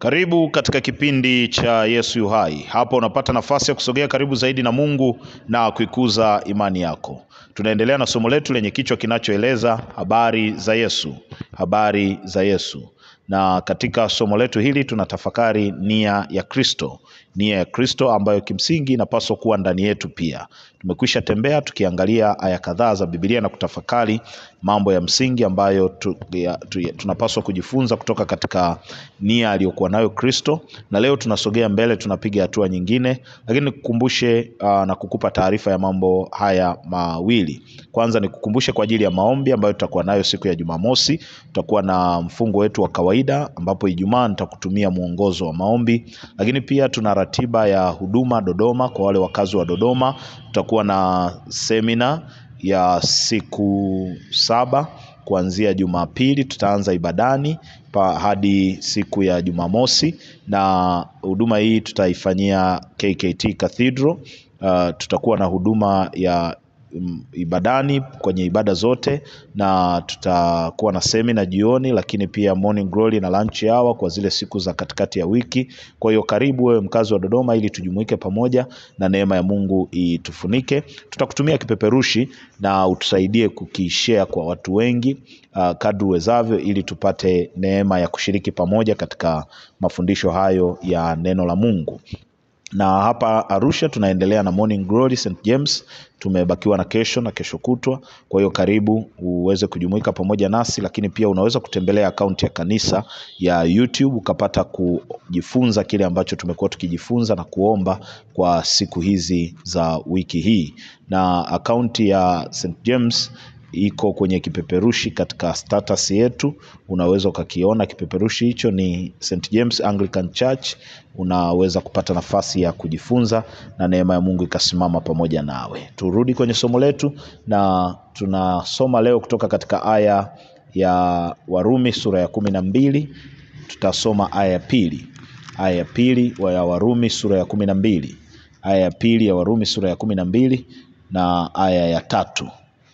Karibu katika kipindi cha Yesu yu hai. Hapa unapata nafasi ya kusogea karibu zaidi na Mungu na kuikuza imani yako. Tunaendelea na somo letu lenye kichwa kinachoeleza habari za Yesu, habari za Yesu. Na katika somo letu hili tunatafakari nia ya Kristo, nia ya Kristo ambayo kimsingi inapaswa kuwa ndani yetu pia. Tumekwisha tembea tukiangalia aya kadhaa za Biblia na kutafakari mambo ya msingi ambayo tu, ya, tu, ya, tunapaswa kujifunza kutoka katika nia aliyokuwa nayo Kristo, na leo tunasogea mbele, tunapiga hatua nyingine, lakini nikukumbushe uh, na kukupa taarifa ya mambo haya mawili. Kwanza nikukumbushe kwa ajili ya maombi ambayo tutakuwa nayo siku ya Jumamosi. Tutakuwa na mfungo wetu wa kawaida, ambapo Ijumaa nitakutumia mwongozo wa maombi, lakini pia tuna ratiba ya huduma Dodoma. Kwa wale wakazi wa Dodoma, tutakuwa na semina ya siku saba kuanzia Jumapili tutaanza ibadani pa hadi siku ya Jumamosi, na huduma hii tutaifanyia KKT Cathedral. Uh, tutakuwa na huduma ya mm, ibadani kwenye ibada zote, na tutakuwa na semina jioni, lakini pia morning glory na lunch hour kwa zile siku za katikati ya wiki. Kwa hiyo karibu wewe mkazi wa Dodoma, ili tujumuike pamoja na neema ya Mungu itufunike. Tutakutumia kipeperushi na utusaidie kukishare kwa watu wengi uh, kadri uwezavyo, ili tupate neema ya kushiriki pamoja katika mafundisho hayo ya neno la Mungu na hapa Arusha tunaendelea na Morning Glory St James. Tumebakiwa na kesho na kesho kutwa, kwa hiyo karibu uweze kujumuika pamoja nasi, lakini pia unaweza kutembelea akaunti ya kanisa ya YouTube ukapata kujifunza kile ambacho tumekuwa tukijifunza na kuomba kwa siku hizi za wiki hii, na akaunti ya St James iko kwenye kipeperushi katika status yetu, unaweza ukakiona kipeperushi hicho. Ni St James Anglican Church. Unaweza kupata nafasi ya kujifunza na neema ya Mungu ikasimama pamoja nawe. Turudi kwenye somo letu, na tunasoma leo kutoka katika aya ya Warumi sura ya kumi na mbili. Tutasoma aya ya pili, aya ya pili ya Warumi sura ya kumi na mbili, aya ya pili ya Warumi sura ya kumi na mbili na aya ya tatu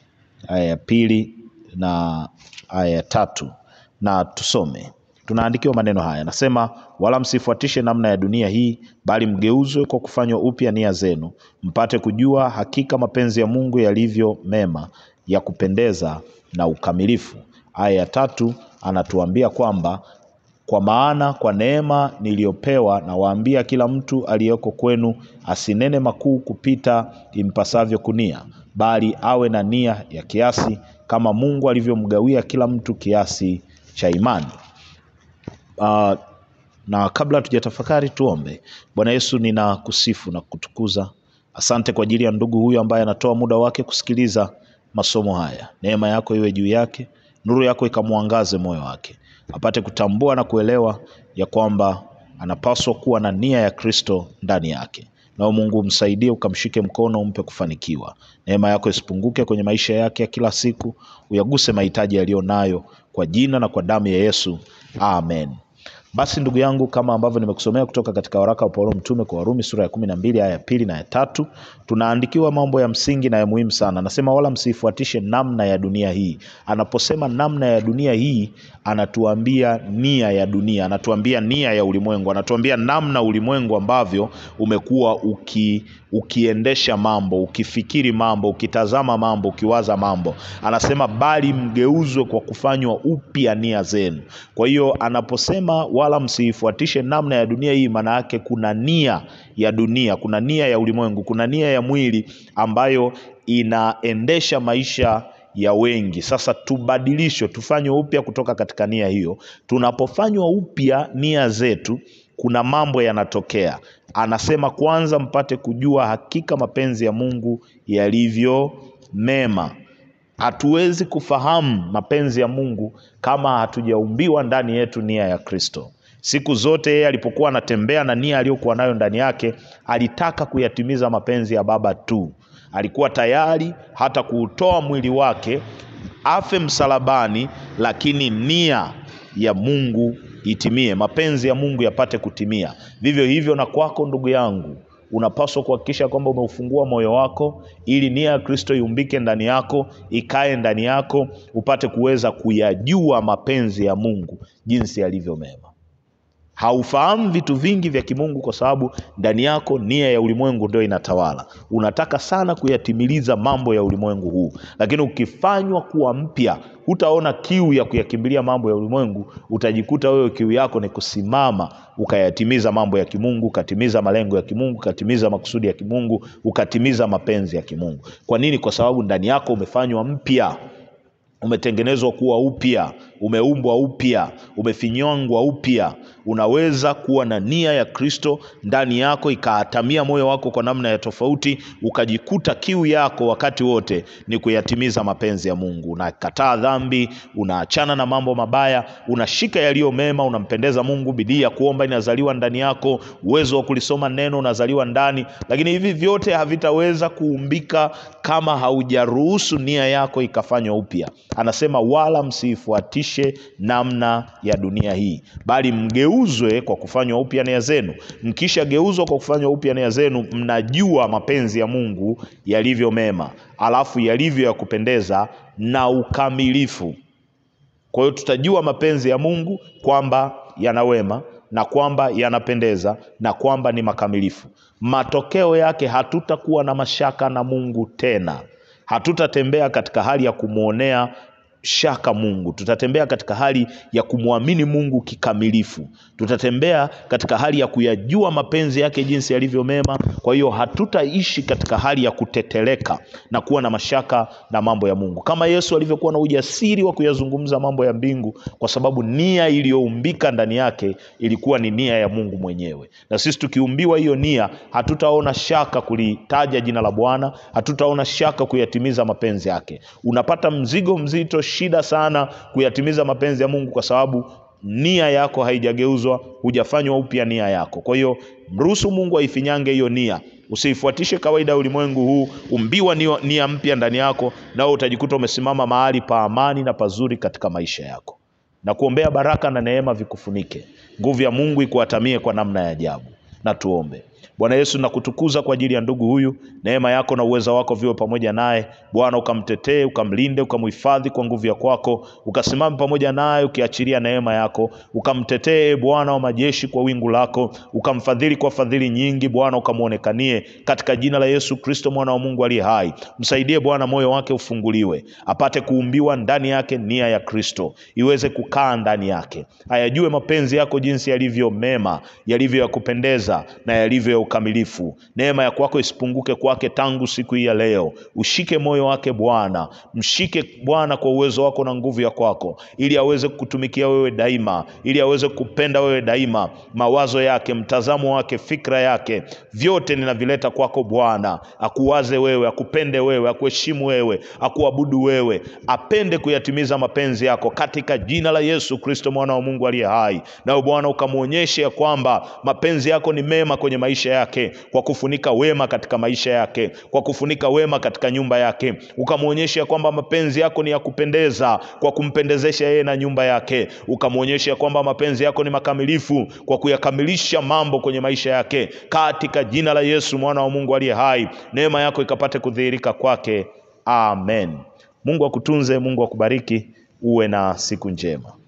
aya ya pili na aya ya tatu na tusome. Tunaandikiwa maneno haya, nasema wala msifuatishe namna ya dunia hii, bali mgeuzwe kwa kufanywa upya nia zenu, mpate kujua hakika mapenzi ya Mungu yalivyo mema, ya kupendeza na ukamilifu. Aya ya tatu anatuambia kwamba kwa maana kwa neema niliyopewa nawaambia kila mtu aliyeko kwenu asinene makuu kupita impasavyo kunia, bali awe na nia ya kiasi, kama Mungu alivyomgawia kila mtu kiasi cha imani. Uh, na kabla hatujatafakari tuombe. Bwana Yesu, ninakusifu na kutukuza. Asante kwa ajili ya ndugu huyu ambaye anatoa muda wake kusikiliza masomo haya. Neema yako iwe juu yake, nuru yako ikamwangaze moyo wake, apate kutambua na kuelewa ya kwamba anapaswa kuwa na nia ya Kristo ndani yake. Nao Mungu msaidie, ukamshike mkono, umpe kufanikiwa. Neema yako isipunguke kwenye maisha yake ya kila siku, uyaguse mahitaji yaliyo nayo, kwa jina na kwa damu ya Yesu, amen. Basi ndugu yangu, kama ambavyo nimekusomea kutoka katika waraka wa Paulo mtume kwa Warumi sura ya kumi na mbili aya ya pili na ya tatu, tunaandikiwa mambo ya msingi na ya muhimu sana. Anasema wala msifuatishe namna ya dunia hii. Anaposema namna ya dunia hii, anatuambia nia ya dunia, anatuambia nia ya ulimwengu, anatuambia namna ulimwengu ambavyo umekuwa uki ukiendesha mambo, ukifikiri mambo, ukitazama mambo, ukiwaza mambo. Anasema bali mgeuzwe kwa kufanywa upya nia zenu. Kwa hiyo anaposema wala msiifuatishe namna ya dunia hii, maana yake kuna nia ya dunia, kuna nia ya ulimwengu, kuna nia ya mwili ambayo inaendesha maisha ya wengi. Sasa tubadilishwe, tufanywe upya kutoka katika nia hiyo. Tunapofanywa upya nia zetu, kuna mambo yanatokea. Anasema kwanza, mpate kujua hakika mapenzi ya Mungu yalivyo mema. Hatuwezi kufahamu mapenzi ya Mungu kama hatujaumbiwa ndani yetu nia ya Kristo. Siku zote yeye alipokuwa anatembea na nia aliyokuwa nayo ndani yake, alitaka kuyatimiza mapenzi ya Baba tu. Alikuwa tayari hata kuutoa mwili wake afe msalabani, lakini nia ya Mungu itimie, mapenzi ya Mungu yapate kutimia. Vivyo hivyo na kwako ndugu yangu, unapaswa kuhakikisha kwamba umeufungua moyo wako ili nia ya Kristo iumbike ndani yako, ikae ndani yako, upate kuweza kuyajua mapenzi ya Mungu jinsi yalivyo mema. haufahamu vitu vingi vya kimungu kwa sababu ndani yako nia ya ulimwengu ndio inatawala unataka sana kuyatimiliza mambo ya ulimwengu huu lakini ukifanywa kuwa mpya hutaona kiu ya kuyakimbilia mambo ya ulimwengu utajikuta wewe kiu yako ni kusimama ukayatimiza mambo ya kimungu ukatimiza malengo ya kimungu ukatimiza makusudi ya kimungu ukatimiza mapenzi ya kimungu kwa nini kwa sababu ndani yako umefanywa mpya umetengenezwa kuwa upya umeumbwa upya umefinywangwa upya unaweza kuwa na nia ya kristo ndani yako ikaatamia moyo wako kwa namna ya tofauti ukajikuta kiu yako wakati wote ni kuyatimiza mapenzi ya mungu unakataa dhambi unaachana na mambo mabaya unashika yaliyo mema unampendeza mungu bidii ya kuomba inazaliwa ndani yako uwezo wa kulisoma neno unazaliwa ndani lakini hivi vyote havitaweza kuumbika kama haujaruhusu nia yako ikafanywa upya anasema wala msiifuatishe namna ya dunia hii bali mgeuzwe kwa kufanywa upya nia zenu mkishageuzwa kwa kufanywa upya nia zenu mnajua mapenzi ya mungu yalivyo mema alafu yalivyo ya kupendeza na ukamilifu kwa hiyo tutajua mapenzi ya mungu kwamba yana wema na kwamba yanapendeza na kwamba ni makamilifu matokeo yake hatutakuwa na mashaka na mungu tena hatutatembea katika hali ya kumwonea shaka mungu tutatembea katika hali ya kumwamini mungu kikamilifu tutatembea katika hali ya kuyajua mapenzi yake jinsi yalivyo mema kwa hiyo hatutaishi katika hali ya kuteteleka na kuwa na mashaka na mambo ya mungu kama yesu alivyokuwa na ujasiri wa kuyazungumza mambo ya mbingu kwa sababu nia iliyoumbika ndani yake ilikuwa ni nia ya mungu mwenyewe na sisi tukiumbiwa hiyo nia hatutaona shaka kulitaja jina la bwana hatutaona shaka kuyatimiza mapenzi yake unapata mzigo mzito shida sana kuyatimiza mapenzi ya mungu kwa sababu nia yako haijageuzwa hujafanywa upya nia yako kwa hiyo mruhusu mungu aifinyange hiyo nia usiifuatishe kawaida ya ulimwengu huu umbiwa nia, nia mpya ndani yako nao utajikuta umesimama mahali pa amani na pazuri katika maisha yako na kuombea baraka na neema vikufunike nguvu ya mungu ikuatamie kwa namna ya ajabu na tuombe bwana yesu nakutukuza kwa ajili ya ndugu huyu neema yako na uweza wako viwe pamoja naye bwana ukamtetee ukamlinde ukamhifadhi kwa nguvu ya kwako ukasimame pamoja naye ukiachilia neema yako ukamtetee bwana wa majeshi kwa wingu lako ukamfadhili kwa fadhili nyingi bwana ukamwonekanie katika jina la yesu kristo mwana wa mungu aliye hai msaidie bwana moyo wake ufunguliwe apate kuumbiwa ndani yake nia ya kristo iweze kukaa ndani yake ayajue mapenzi yako jinsi yalivyo mema yalivyo ya kupendeza na yalivyo ya ukamilifu neema ya kwako isipunguke kwake tangu siku hii ya leo ushike moyo wake bwana mshike bwana kwa uwezo wako na nguvu ya kwako ili aweze kukutumikia wewe daima ili aweze kupenda wewe daima mawazo yake mtazamo wake fikra yake vyote ninavileta kwako bwana akuwaze wewe akupende wewe akuheshimu wewe akuabudu wewe apende kuyatimiza mapenzi yako katika jina la yesu kristo mwana wa mungu aliye hai nawe bwana ukamwonyeshe ya kwamba mapenzi yako ni mema kwenye maisha yake kwa kufunika wema katika maisha yake kwa kufunika wema katika nyumba yake ukamwonyesha kwamba mapenzi yako ni ya kupendeza kwa kumpendezesha yeye na nyumba yake ukamwonyesha kwamba mapenzi yako ni makamilifu kwa kuyakamilisha mambo kwenye maisha yake katika jina la yesu mwana wa mungu aliye hai neema yako ikapate kudhihirika kwake amen mungu akutunze mungu akubariki uwe na siku njema